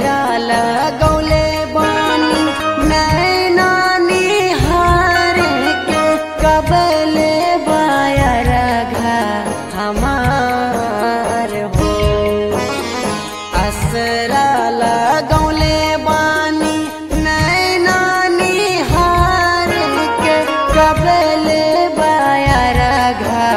असरा लगौले बानी नैना निहार के कबले बायर घा हमार हो असरा लगौले बानी नैना निहार के कबले बायर घा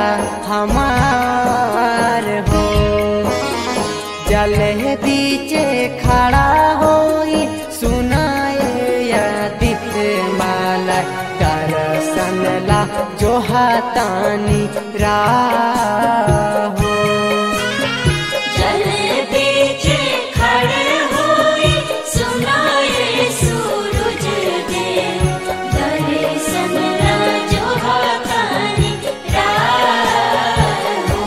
हमार हो जल बीचे खड़ा होई सुनाए यादित माला दरसन ला जो हाथानी राहो जल बीच खड़े हुए सुनाए सूरज देव दर्शन राजो हाथानी राहो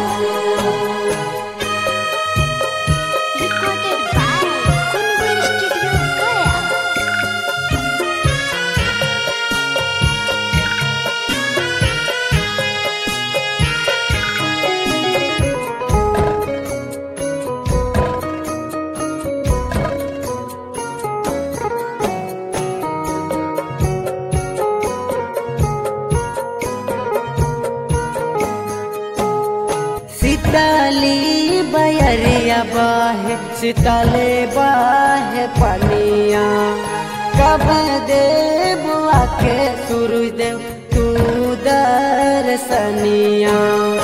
Recorded by Kungur Studio Gaya. सीताली बयरिया बाहे सीताले बाहे पनिया कब देव आके सूरज देव तू दर्शनिया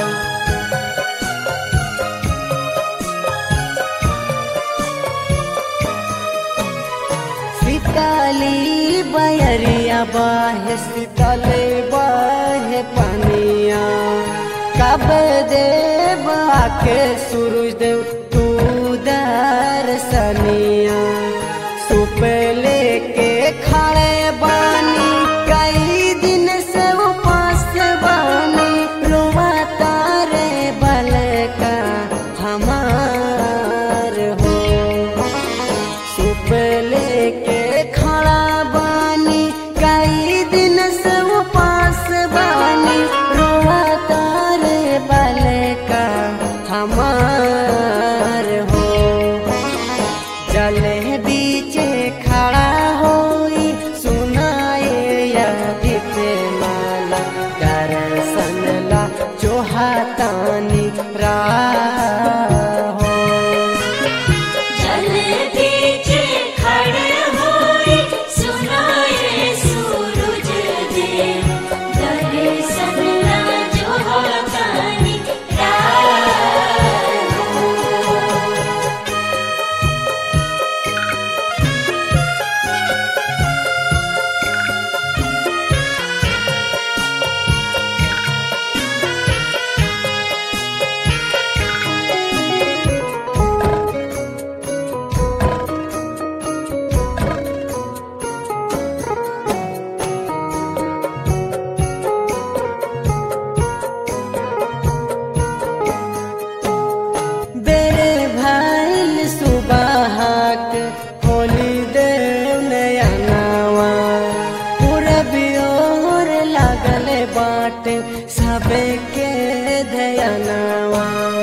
सीताली बयरिया बाहे सीताले बाहे पनिया कब देव आके सूरज देव तू दर्शनिया सुप लेके खड़े बानी कई दिन से उपास बानी रोवा तारे बल का हमार हो सुप लेके खड़ा बानी कई दिन से उपास बानी रोवा तारे बल का हमार हो जल बीचे खड़ा होई सुनाए यादित माला दर्शन ला जो हाथानी राहो जल बीच खड़े हुए सुनाए सूरज देव दर्शन राजो हाथानी राहो बेरे भाईल सुबहाक होली देव नया नावा पूरबी ओर लागल बाट सबे के धयनावा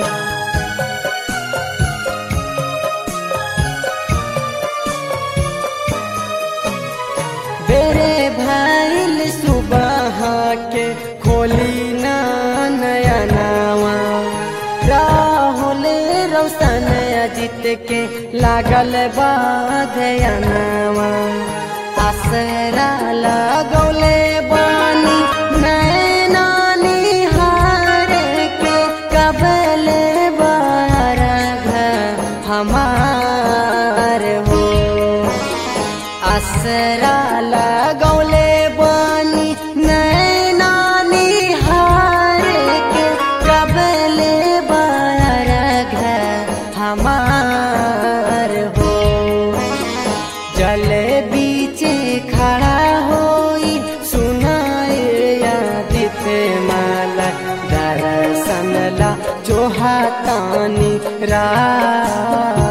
बेरे भाईल सुबह के खोली ना नया नावा राहुल रोशन अजित के लागल बाधयनावा असरा लगौले बानी नैना निहार के कबले बार हमार हो असरा लगौले बानी नैना निहार के कबले बार हमार हो जल बीचे खड़ा होई सुनाए यादित माला दर्शन ला जो हाथानी रा